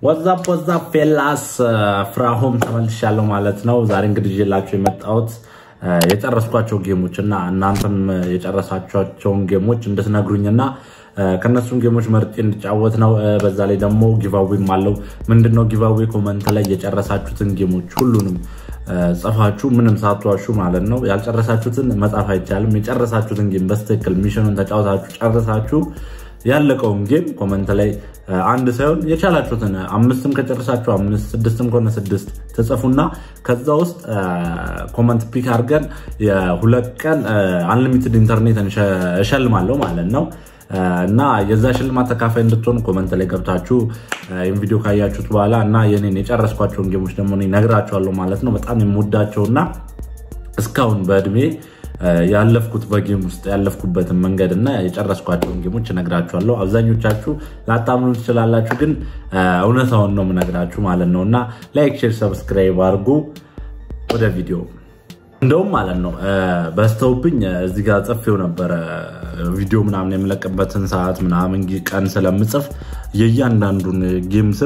ወዛፕ ወዛፕ ፌላስ ፍራሆም ተመልሻለሁ ማለት ነው። ዛሬ እንግዲህ ይዤላችሁ የመጣሁት የጨረስኳቸው ጌሞች እና እናንተም የጨረሳቸውን ጌሞች እንድትነግሩኝና ከነሱም ጌሞች መርጬ እንድጫወት ነው። በዛ ላይ ደግሞ ጊቫዌም አለው። ምንድነው ጊቫዌ? ኮመንት ላይ የጨረሳችሁትን ጌሞች ሁሉንም ጽፋችሁ ምንም ሳትዋሹ ማለት ነው። ያልጨረሳችሁትን መጻፍ አይቻልም። የጨረሳችሁትን ጌም በስትክክል ሚሽኑን ተጫውታችሁ ጨርሳችሁ ያለቀውን ጌም ኮመንት ላይ አንድ ሳይሆን የቻላችሁትን አምስትም ከጨረሳችሁ አምስት ስድስትም ከሆነ ስድስት ትጽፉና ከዛ ውስጥ ኮመንት ፒክ አድርገን የሁለት ቀን አንሊሚትድ ኢንተርኔት እሸልማለሁ ማለት ነው። እና የዛ ሽልማት ተካፋይ እንድትሆኑ ኮመንት ላይ ገብታችሁ ይህን ቪዲዮ ካያችሁት በኋላ እና የኔን የጨረስኳቸውን ጌሞች ደግሞ ነግራችኋለሁ ማለት ነው። በጣም የምወዳቸውና እስካሁን በእድሜ ያለፍኩት በጌም ውስጥ ያለፍኩበትን መንገድ እና የጨረስኳቸውን ጌሞች እነግራችኋለሁ። አብዛኞቻችሁ ላታምኑ ትችላላችሁ፣ ግን እውነታውን ነው የምነግራችሁ ማለት ነው። እና ላይክ፣ ሼር፣ ሰብስክራይብ አድርጉ። ወደ ቪዲዮ እንደውም ማለት ነው በስተውብኝ እዚህ ጋር ጽፌው ነበረ ቪዲዮ ምናምን የምለቅበትን ሰዓት ምናምን ቀን ስለምጽፍ የእያንዳንዱን ጌም ስም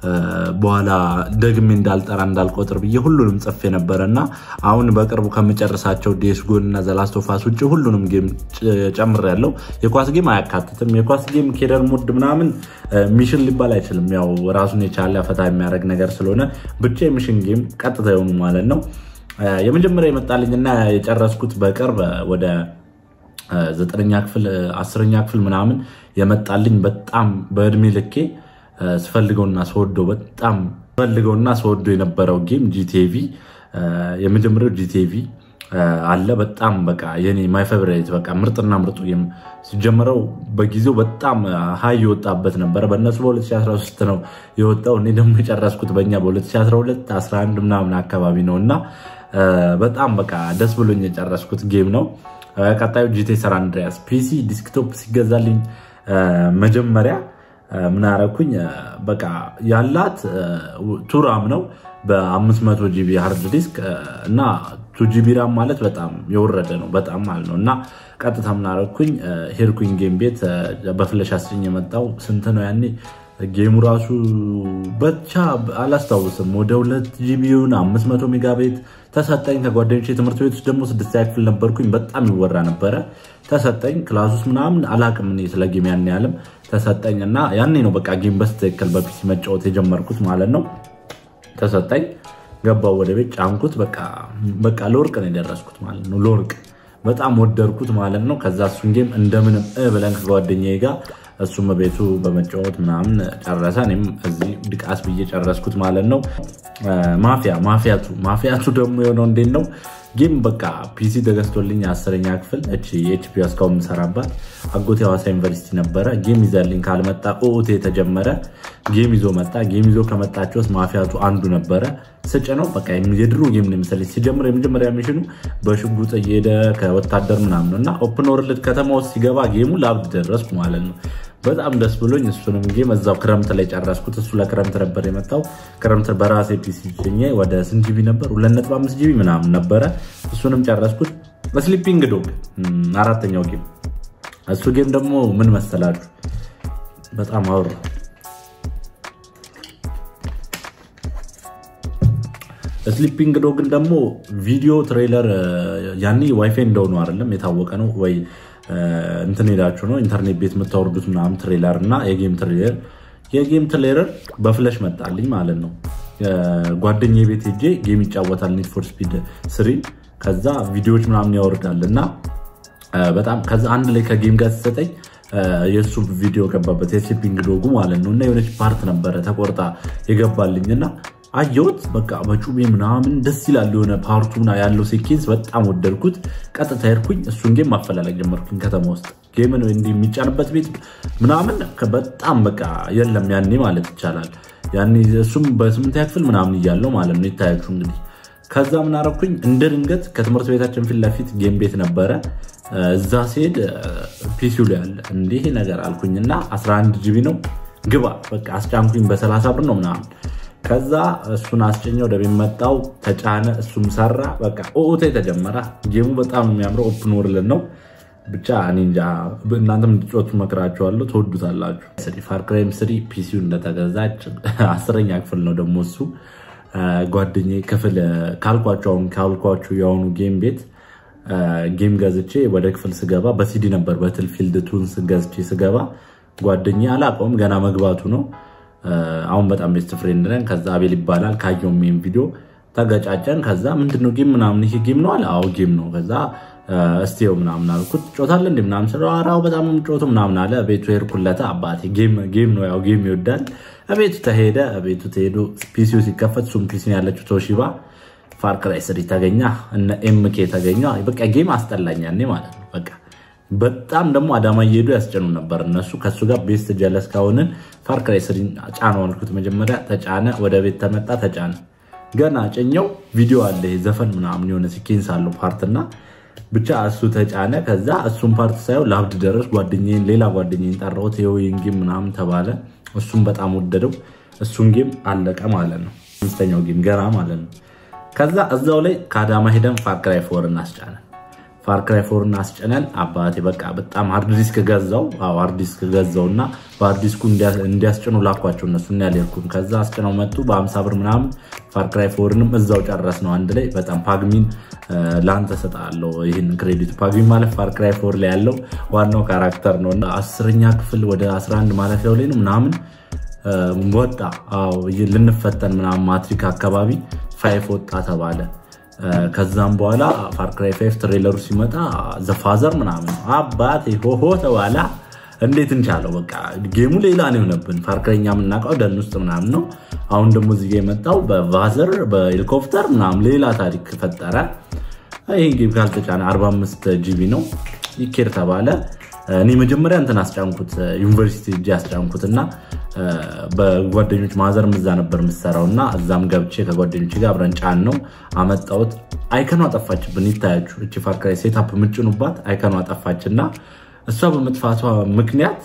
በኋላ ደግሜ እንዳልጠራ እንዳልቆጥር ብዬ ሁሉንም ጽፌ ነበረ እና አሁን በቅርቡ ከምጨርሳቸው ዴስጎን እና ዘላስቶፋስ ውጭ ሁሉንም ጌም ጨምሬያለሁ። የኳስ ጌም አያካትትም። የኳስ ጌም ኬደር ሙድ ምናምን ሚሽን ሊባል አይችልም። ያው ራሱን የቻለ ፈታ የሚያደርግ ነገር ስለሆነ ብቻ የሚሽን ጌም ቀጥታ የሆኑ ማለት ነው። የመጀመሪያ የመጣልኝና የጨረስኩት በቅርብ ወደ ዘጠነኛ ክፍል አስረኛ ክፍል ምናምን የመጣልኝ በጣም በእድሜ ልኬ ስፈልገውና ስወደው በጣም ስፈልገውና ስወደው የነበረው ጌም ጂቲቪ የመጀመሪያው ጂቲቪ አለ። በጣም በቃ የኔ ማይ ፌቨሪት በቃ ምርጥና ምርጡ ጌም ሲጀመረው በጊዜው በጣም ሀይ የወጣበት ነበረ። በእነሱ በ2013 ነው የወጣው። እኔ ደግሞ የጨረስኩት በእኛ በ2012 11 ምናምን አካባቢ ነው እና በጣም በቃ ደስ ብሎኝ የጨረስኩት ጌም ነው። ቀጣዩ ጂቴ ሰር አንድሪያስ ፒሲ ዲስክቶፕ ሲገዛልኝ መጀመሪያ ምን አደረኩኝ? በቃ ያላት ቱራም ነው በ500 ጂቢ ሃርድ ዲስክ እና ቱ ጂቢ ራም ማለት በጣም የወረደ ነው በጣም ማለት ነው። እና ቀጥታ ምን አደረኩኝ? ሄድኩኝ ጌም ቤት በፍለሽ አስጭኝ የመጣው ስንት ነው ያኔ ጌሙ ራሱ ብቻ አላስታውስም። ወደ ሁለት ጂቢውን 500 ሜጋ ቤት ተሰጠኝ ከጓደኞች የትምህርት ቤት ውስጥ ደግሞ ስድስተኛ ክፍል ነበርኩኝ። በጣም ይወራ ነበረ። ተሰጠኝ ክላስ ውስጥ ምናምን አላቅም እኔ ስለ ጌም ያን ያህልም ተሰጠኝ እና ያኔ ነው በቃ ጌም በስትክክል በፒሲ መጫወት የጀመርኩት ማለት ነው። ተሰጠኝ ገባው ወደ ቤት ጫንኩት። በቃ ለወርቅ ነው የደረስኩት ማለት ነው። ለወርቅ በጣም ወደድኩት ማለት ነው። ከዛ እሱን ጌም እንደምንም ብለን ከጓደኛዬ ጋር እሱም ቤቱ በመጫወት ምናምን ጨረሰ። እኔም እዚህ ድቃስ ብዬ ጨረስኩት ማለት ነው። ማፊያ ማፊያቱ ማፊያቱ ደግሞ የሆነው እንዴት ነው ጌም በቃ ፒሲ ተገዝቶልኝ አስረኛ ክፍል እቺ ኤችፒ እስካሁን የምሰራባት አጎቴ ሐዋሳ ዩኒቨርሲቲ ነበረ። ጌም ይዘልኝ ካልመጣ ኦኦቴ የተጀመረ ጌም ይዞ መጣ። ጌም ይዞ ከመጣቸው ውስጥ ማፊያቱ አንዱ ነበረ። ስጭ ነው በቃ የድሮ ጌም ነው መሰለኝ። ሲጀምር የመጀመሪያ ሚሽኑ በሽጉጥ እየሄደ ከወታደር ምናምን ነው እና ኦፕን ወርልድ ከተማ ውስጥ ሲገባ ጌሙ ለአብድ ደረስኩ ማለት ነው። በጣም ደስ ብሎኝ እሱንም ጌም እዛው ክረምት ላይ ጨረስኩት። እሱ ለክረምት ነበር የመጣው። ክረምት በራሴ ፒሲ ጭኜ ወደ ስንት ጂቢ ነበር? 2.5 ጂቢ ምናምን ነበረ። እሱንም ጨረስኩት። በስሊፒንግ ዶግ አራተኛው ጌም። እሱ ጌም ደግሞ ምን መሰላችሁ? በጣም አወራ ስሊፒንግ ዶግን ደግሞ ቪዲዮ ትሬለር ያኔ ዋይፋይ እንደሆኑ አይደለም የታወቀ ነው ወይ እንትን ሄዳችሁ ነው ኢንተርኔት ቤት የምታወርዱት ምናምን ትሬለር እና የጌም ትሬለር የጌም ትሬለር በፍለሽ መጣልኝ ማለት ነው። ጓደኛ ቤት ሄጄ ጌም ይጫወታል ኒድ ፎር ስፒድ ስሪ ከዛ ቪዲዮዎች ምናምን ያወርዳል እና በጣም ከዛ አንድ ላይ ከጌም ጋር ሲሰጠኝ የእሱ ቪዲዮ ገባበት የስሊፒንግ ዶጉ ማለት ነው እና የሆነች ፓርት ነበረ ተቆርጣ የገባልኝ እና አየሁት በቃ በጩቤ ምናምን ደስ ይላል። የሆነ ፓርቱ ያለው ሴኬንስ በጣም ወደድኩት። ቀጥታ ሄድኩኝ እሱን ጌም ማፈላለግ ጀመርኩኝ ከተማ ውስጥ ጌምን እንዲህ የሚጫንበት ቤት ምናምን በጣም በቃ የለም ያኔ ማለት ይቻላል። ያኔ እሱም በስምንተኛ ክፍል ምናምን እያለው ማለት ነው ይታያችሁ እንግዲህ። ከዛ ምን አደረኩኝ እንደ ድንገት ከትምህርት ቤታችን ፊት ለፊት ጌም ቤት ነበረ። እዛ ሲሄድ ፒሲው ላይ ያለ እንዲህ ነገር አልኩኝ እና 11 ጂቢ ነው ግባ በቃ አስጫንኩኝ። በ30 ብር ነው ምናምን ከዛ እሱን አስጭኘ ወደ ቤት መጣው ተጫነ፣ እሱም ሰራ። በቃ ኦኦቴ ተጀመረ። ጌሙ በጣም የሚያምረው ኦፕን ወርልድ ነው። ብቻ እኔ እንጃ እናንተም እንድትጮቱ መክራችኋለሁ፣ ትወዱታላችሁ። ፋርክራይም ስሪ ፒሲው እንደተገዛች አስረኛ ክፍል ነው ደግሞ እሱ ጓደኛዬ ክፍል ካልኳቸው አሁን ካልኳችሁ የአሁኑ ጌም ቤት ጌም ገዝቼ ወደ ክፍል ስገባ በሲዲ ነበር በትልፊልድ ቱንስ ገዝቼ ስገባ ጓደኛዬ አላውቀውም ገና መግባቱ ነው። አሁን በጣም ቤስት ፍሬንድ ነን። ከዛ አቤል ይባላል ካየውም ይሄን ቪዲዮ ተገጫጨን። ከዛ ምንድነው ጌም ምናምን ይሄ ጌም ነው አለ። አዎ ጌም ነው። ከዛ እስቴው ምናምን አልኩት። ጮታለ እንዲ ምናምን ስለ አራው በጣም ጮቱ ምናምን አለ። ቤቱ ሄድኩለታ አባቴ ጌም ነው ያው ጌም ይወዳል። ቤቱ ተሄደ። ቤቱ ተሄዱ። ፒሲው ሲከፈት ሱም ፒሲ ያለችው ቶሺባ ፋርክራይ ስሪ ተገኛ እነ ኤምኬ ተገኘ። በቃ ጌም አስጠላኝ ያኔ ማለት ነው። በቃ በጣም ደግሞ አዳማ እየሄዱ ያስጨኑ ነበር እነሱ። ከእሱ ጋር ቤስት ጀለስ ካሆንን ፋርክራይ ስሪ ጫነው አልኩት። መጀመሪያ ተጫነ፣ ወደ ቤት ተመጣ ተጫነ። ገና ጨኘው ቪዲዮ አለ ዘፈን ምናምን የሆነ ሲኬንስ አለው ፓርትና ብቻ እሱ ተጫነ። ከዛ እሱን ፓርት ሳየው ለአብድ ደረስ ጓደኛዬን ሌላ ጓደኛዬን ጠራሁት። የወይን ጌም ምናምን ተባለ። እሱም በጣም ወደደው። እሱን ጌም አለቀ ማለት ነው። አምስተኛው ጌም ገና ማለት ነው። ከዛ እዛው ላይ ከአዳማ ሄደን ፋርክራይ ፎር እናስጫነን። ፋርክራይ ፎር እናስጨነን። አባቴ በቃ በጣም ሃርድ ዲስክ ገዛው። አዎ ሃርድ ዲስክ ገዛው እና በሃርድ ዲስኩ እንዲያስጭኑ ላኳቸው እነሱ እና ያልሄድኩም። ከዛ አስጭነው መጡ በአምሳ ብር ምናምን። ፋርክራይ ፎርንም እዛው ጨረስ ነው አንድ ላይ። በጣም ፓግሚን ለአንተ ሰጣለው ይህን ክሬዲት። ፓግሚን ማለት ፋርክራይ ፎር ላይ ያለው ዋናው ካራክተር ነው እና አስረኛ ክፍል ወደ 11 ማለፊያው ላይ ነው ምናምን ወጣ። አዎ ልንፈተን ምናምን ማትሪክ አካባቢ ፋይፍ ወጣ ተባለ። ከዛም በኋላ ፋርክራይ ፋይፍ ትሬለሩ ሲመጣ ዘፋዘር ምናምን አባቴ ሆሆ ተባላ። እንዴት እንቻለው? በቃ ጌሙ ሌላ ነው የሆነብን። ፋርክራይኛ የምናውቀው ደን ውስጥ ምናምን ነው። አሁን ደግሞ እዚህ ጋ የመጣው በቫዘር በሄሊኮፕተር ምናምን ሌላ ታሪክ ፈጠረ። ይህ ጌም ካልተጫነ 45 ጂቢ ነው ይኬር ተባለ። እኔ መጀመሪያ እንትን አስጫንኩት ዩኒቨርሲቲ እጅ አስጫንኩት እና በጓደኞች ማዘርም እዛ ነበር የምሰራው እና እዛም ገብቼ ከጓደኞች ጋር አብረን ጫን ነው አመጣሁት። አይከኗ ጠፋችብን። ይታያችሁ እቺ ፋርክራይ ሴታፕ የምጭኑባት አይከኗ ጠፋች እና እሷ በመጥፋቷ ምክንያት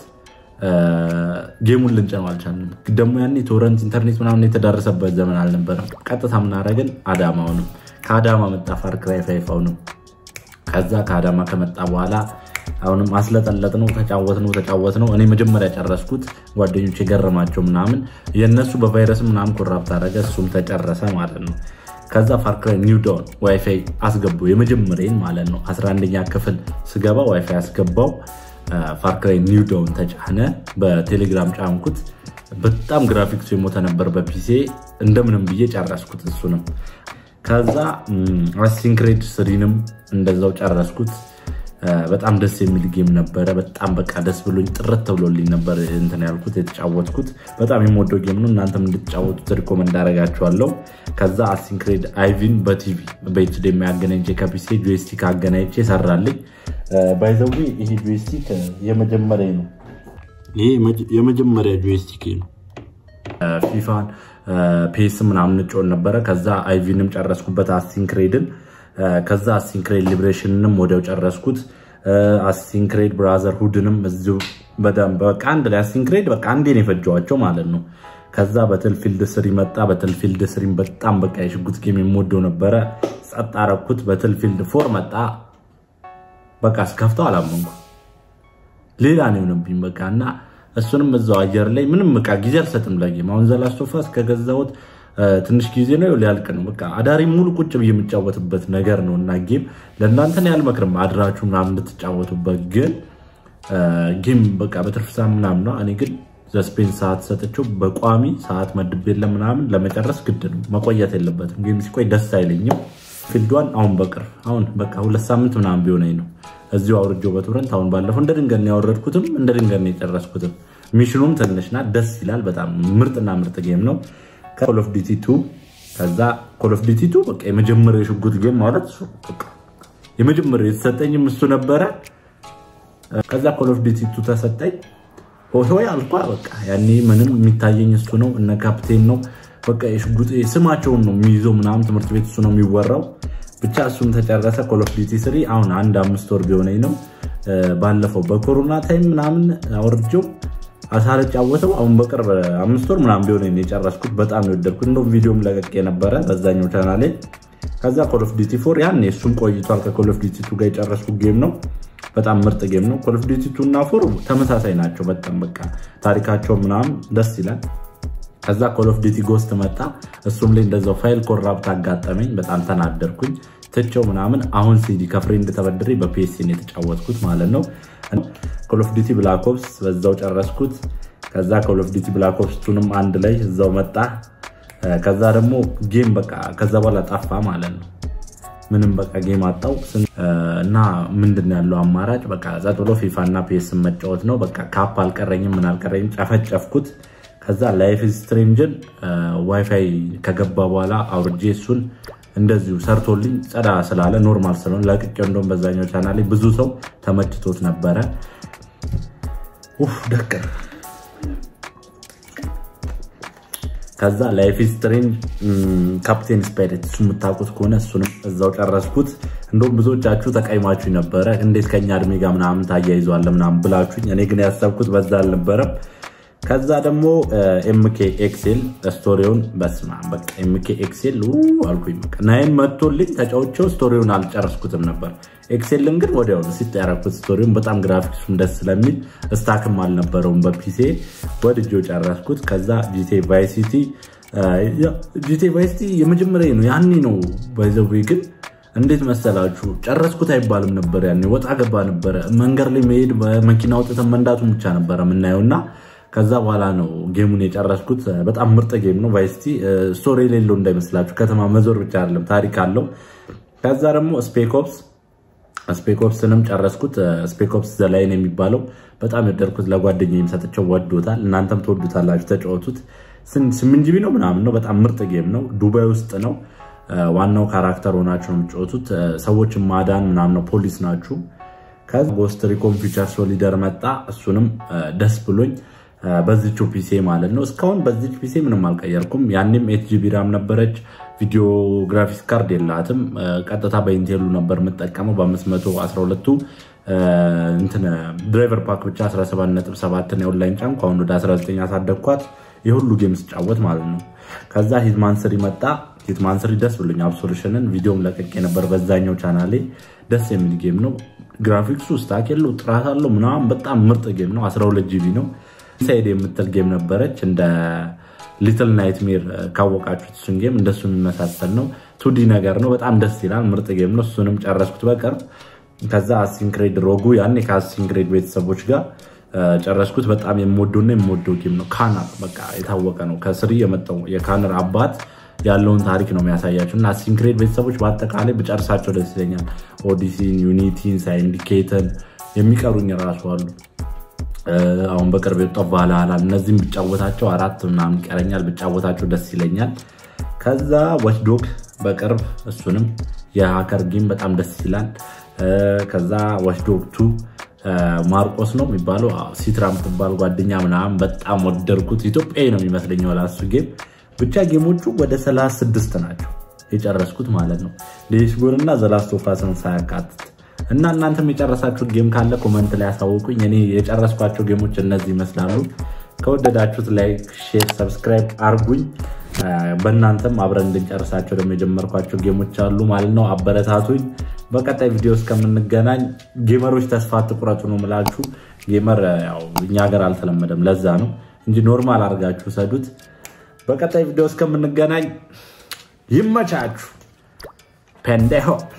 ጌሙን ልንጭነው አልቻልንም። ደግሞ ያኔ ቶረንት ኢንተርኔት ምናምን የተዳረሰበት ዘመን አልነበረም። ቀጥታ ምናደረግን አዳማውንም ከአዳማ መጣ ፋርክራይ ፋይፍ አሁንም ከዛ ከአዳማ ከመጣ በኋላ አሁንም አስለጠለጥ ነው ተጫወት ነው ተጫወት ነው። እኔ መጀመሪያ ጨረስኩት፣ ጓደኞች የገረማቸው ምናምን የእነሱ በቫይረስ ምናምን ኮራፕት አደረገ፣ እሱም ተጨረሰ ማለት ነው። ከዛ ፋርክራይ ኒው ዳውን ዋይፋይ አስገቡ የመጀመሪያን ማለት ነው። 11ኛ ክፍል ስገባ ዋይፋይ አስገባው። ፋርክራይ ኒው ዳውን ተጫነ፣ በቴሌግራም ጫንኩት። በጣም ግራፊክሱ የሞተ ነበር በፒሴ እንደምንም ብዬ ጨረስኩት እሱንም። ከዛ አሲንክሬድ ስሪንም እንደዛው ጨረስኩት። በጣም ደስ የሚል ጌም ነበረ። በጣም በቃ ደስ ብሎኝ ጥረት ተብሎልኝ ነበር እንትን ያልኩት የተጫወትኩት። በጣም የምወደው ጌም ነው። እናንተም እንድትጫወቱት ሪኮመንድ አደርጋችኋለሁ። ከዛ አሲንክሬድ አይቪን በቲቪ በኤችዲ የሚያገናኝቼ ከፒሲ ጆይስቲክ አገናኝቼ ሰራልኝ። ባይዘዌ ይሄ ጆይስቲክ የመጀመሪያ ነው። ይሄ የመጀመሪያ ጆይስቲክ ነው። ፊፋን ፔስ ምናምን እንጮን ነበረ። ከዛ አይቪንም ጨረስኩበት አሲንክሬድን ከዛ አሲንክሬድ ሊብሬሽንንም ወዲያው ጨረስኩት። አሲንክሬድ ብራዘር ሁድንም እዚሁ በደንብ በቃ አንድ ላይ አሲንክሬድ በቃ አንዴ ነው የፈጀዋቸው ማለት ነው። ከዛ በትልፊልድ ስሪ መጣ። በትልፊልድ ስሪም በጣም በቃ የሽጉጥ ጌም የምወደው ነበረ። ጸጥ አረኩት። በትልፊልድ ፎር መጣ። በቃ እስከፍተው አላመንኩ ሌላ ነው የሆነብኝ በቃ እና እሱንም እዛው አየር ላይ ምንም በቃ ጊዜ አልሰጥም ለጌም። አሁን ዘላስቶፋ እስከገዛሁት ትንሽ ጊዜ ነው ሊያልቅ ነው። በቃ አዳሪ ሙሉ ቁጭ ብዬ የምጫወትበት ነገር ነው እና ጌም ለእናንተን ያልመክርም አድራችሁ ምናምን እንድትጫወቱበት ግን ጌም በቃ በትርፍ ሰዓት ምናምን ነው። እኔ ግን ዘስፔን ሰዓት ሰጥቼው በቋሚ ሰዓት መድብ የለም ምናምን ለመጨረስ ግድ ነው። መቆየት የለበትም። ጌም ሲቆይ ደስ አይለኝም። ፊልዷን አሁን በቅርብ አሁን በቃ ሁለት ሳምንት ምናምን ቢሆነኝ ነው እዚሁ አውርጄው በቱረንት አሁን ባለፈው እንደ ድንገት ነው ያወረድኩትም እንደ ድንገት ነው የጨረስኩትም። ሚሽኑም ትንሽና ደስ ይላል። በጣም ምርጥና ምርጥ ጌም ነው። ኮል ኦፍ ዲቲ ቱ ከዛ ኮል ኦፍ ዲቲ ቱ በቃ የመጀመሪያ የሽጉጥ ጌም ማለት የመጀመሪያ የተሰጠኝም እሱ ነበረ። ከዛ ኮል ኦፍ ዲቲ ቱ ተሰጠኝ። ሆይ አልኳ በቃ ያኔ ምንም የሚታየኝ እሱ ነው። እነ ካፕቴን ነው በቃ የሽጉጥ ስማቸውን ነው የሚይዘው ምናምን ትምህርት ቤት እሱ ነው የሚወራው። ብቻ እሱም ተጨረሰ። ኮል ኦፍ ዲቲ ስሪ አሁን አንድ አምስት ወር ቢሆነኝ ነው። ባለፈው በኮሮና ታይም ምናምን አውርጄው አሳልጫወተው አሁን በቅርብ አምስት ወር ምናምን ቢሆን የጨረስኩት በጣም የወደድኩት እንደውም ቪዲዮም ለቀቅ የነበረ በዛኛው ቻናሌ። ከዛ ኮል ኦፍ ዲቲ ፎር ያን እሱም ቆይቷል። ከኮል ኦፍ ዲቲ ቱ ጋር የጨረስኩት ጌም ነው። በጣም ምርጥ ጌም ነው። ኮል ኦፍ ዲቲ ቱ እና ፎር ተመሳሳይ ናቸው። በጣም በቃ ታሪካቸው ምናምን ደስ ይላል። ከዛ ኮል ኦፍ ዲቲ ጎስት መጣ። እሱም ላይ እንደዛው ፋይል ኮራፕት አጋጠመኝ። በጣም ተናደርኩኝ። ትቼው ምናምን አሁን ሲዲ ከፍሬንድ ተበድሬ በፒኤስሲን የተጫወትኩት ማለት ነው። ኮል ኦፍ ዲቲ ብላክ ኦፕስ በዛው ጨረስኩት። ከዛ ኮል ኦፍ ዲቲ ብላክ ኦፕስ ቱንም አንድ ላይ እዛው መጣ። ከዛ ደግሞ ጌም በቃ ከዛ በኋላ ጠፋ ማለት ነው። ምንም በቃ ጌም አጣው እና ምንድን ያለው አማራጭ በቃ ጸጥ ብሎ ፊፋ እና ፒኤስ መጫወት ነው። በቃ ካፕ አልቀረኝም ምን አልቀረኝም ጨፈጨፍኩት። ከዛ ላይፍ ስትሬንጅን ዋይፋይ ከገባ በኋላ አውርጄ እሱን እንደዚሁ ሰርቶልኝ ጸዳ ስላለ ኖርማል ስለሆነ ለቅቄው እንደውም በዛኛው ቻናል ላይ ብዙ ሰው ተመችቶት ነበረ። ደቅር ከዛ ላይፍ ስትሬንጅ ካፕቴን ስፓይሬት እሱ የምታውቁት ከሆነ እሱንም እዛው ጨረስኩት። እንደውም ብዙዎቻችሁ ተቀይማችሁ ነበረ፣ እንዴት ከኛ እድሜ ጋር ምናምን ታያይዘዋለ ምናምን ብላችሁኝ፣ እኔ ግን ያሰብኩት በዛ አልነበረም። ከዛ ደግሞ ኤምኬ ኤክሴል ስቶሪውን በስማ በቃ ኤምኬ ኤክሴል አልኩኝ። በቃ ናይን መቶልኝ ተጫውቼው ስቶሪውን አልጨረስኩትም ነበር። ኤክሴልን ግን ወዲያው ሲጥ ያረኩት ስቶሪውን በጣም ግራፊክሱም ደስ ስለሚል ስታክም አልነበረውም በፒሴ ወድጄው ጨረስኩት። ከዛ ጂቴ ቫይሲቲ ጂቴ ቫይሲቲ የመጀመሪያ ነው ያኔ ነው ባይዘዌ ግን እንዴት መሰላችሁ ጨረስኩት አይባልም ነበር ያኔ ወጣ ገባ ነበረ። መንገድ ላይ መሄድ መኪና አውጥተን መንዳቱን ብቻ ነበረ የምናየው እና ከዛ በኋላ ነው ጌሙን የጨረስኩት። በጣም ምርጥ ጌም ነው። ቫይሲቲ ስቶሪ የሌለው እንዳይመስላችሁ ከተማ መዞር ብቻ አይደለም ታሪክ አለው። ከዛ ደግሞ ስፔኮፕስ ስፔኮፕስንም ጨረስኩት። ስፔኮፕስ ዘላይን የሚባለው በጣም የወደድኩት ለጓደኛዬም ሰጥቼው ወዶታል። እናንተም ትወዱታላችሁ፣ ተጫወቱት። ስምንት ጂቢ ነው ምናምን ነው። በጣም ምርጥ ጌም ነው። ዱባይ ውስጥ ነው። ዋናው ካራክተር ሆናችሁ ነው የምትጫወቱት። ሰዎችን ማዳን ምናምን ነው። ፖሊስ ናችሁ። ከዛ ጎስት ሪኮን ፊቸር ሶሊደር መጣ። እሱንም ደስ ብሎኝ በዚቹ ፒሴ ማለት ነው። እስካሁን በዚች ፒሴ ምንም አልቀየርኩም። ያኔም ኤት ጂቢ ራም ነበረች። ቪዲዮ ግራፊክስ ካርድ የላትም። ቀጥታ በኢንቴሉ ነበር የምጠቀመው በ512ቱ እንትን ድራይቨር ፓክ ብቻ 17.7 የኦንላይን ጫንኩ። አሁን ወደ 19 አሳደግኳት የሁሉ ጌም ስጫወት ማለት ነው። ከዛ ሂትማን ስሪ መጣ። ሂትማን ስሪ ደስ ብሎኝ አብሶሉሽንን ቪዲዮም ለቀቄ ነበር በዛኛው ቻናሌ። ደስ የሚል ጌም ነው። ግራፊክሱ ስታክ የለው ጥራት አለው ምናምን በጣም ምርጥ ጌም ነው። 12 ጂቢ ነው። ኢንሳይድ የምትል ጌም ነበረች እንደ ሊትል ናይትሜር ካወቃችሁት እሱን ጌም እንደሱ የሚመሳሰል ነው። ቱዲ ነገር ነው። በጣም ደስ ይላል። ምርጥ ጌም ነው። እሱንም ጨረስኩት በቅርብ። ከዛ አሲንክሬድ ሮጉ ያኔ ከአሲንክሬድ ቤተሰቦች ጋር ጨረስኩት። በጣም የምወደውና የምወደው ጌም ነው። ካነር በቃ የታወቀ ነው። ከስሪ የመጣው የካነር አባት ያለውን ታሪክ ነው የሚያሳያቸው እና አሲንክሬድ ቤተሰቦች በአጠቃላይ ብጨርሳቸው ደስ ይለኛል። ኦዲሲን፣ ዩኒቲን፣ ሳይንዲኬትን የሚቀሩኝ ራሱ አሉ። አሁን በቅርብ የወጣው ቫልሃላ እነዚህም ብጫወታቸው አራት ምናምን ይቀረኛል። ብጫወታቸው ደስ ይለኛል። ከዛ ዋችዶግ በቅርብ እሱንም የሀከር ጌም በጣም ደስ ይላል። ከዛ ዋችዶግ ቱ ማርቆስ ነው የሚባለው ሲትራ የምትባል ጓደኛ ምናምን በጣም ወደድኩት። ኢትዮጵያዊ ነው የሚመስለኝ ላሱ ጌም ብቻ ጌሞቹ ወደ 36 ናቸው የጨረስኩት ማለት ነው ሌሽጎን እና ዘላስቶፋስን ሳያካትት እና እናንተም የጨረሳችሁት ጌም ካለ ኮመንት ላይ ያሳውቁኝ። እኔ የጨረስኳቸው ጌሞች እነዚህ ይመስላሉ። ከወደዳችሁት ላይክ፣ ሼር፣ ሰብስክራይብ አርጉኝ። በእናንተም አብረን እንድንጨርሳቸው ደግሞ የጀመርኳቸው ጌሞች አሉ ማለት ነው። አበረታቱኝ። በቀጣይ ቪዲዮ እስከምንገናኝ ጌመሮች ተስፋ አትቁረጡ ነው ምላችሁ። ጌመር ያው እኛ ሀገር አልተለመደም፣ ለዛ ነው እንጂ ኖርማል አድርጋችሁ ሰዱት። በቀጣይ ቪዲዮ እስከምንገናኝ ይመቻችሁ። ፔንዴሆፕ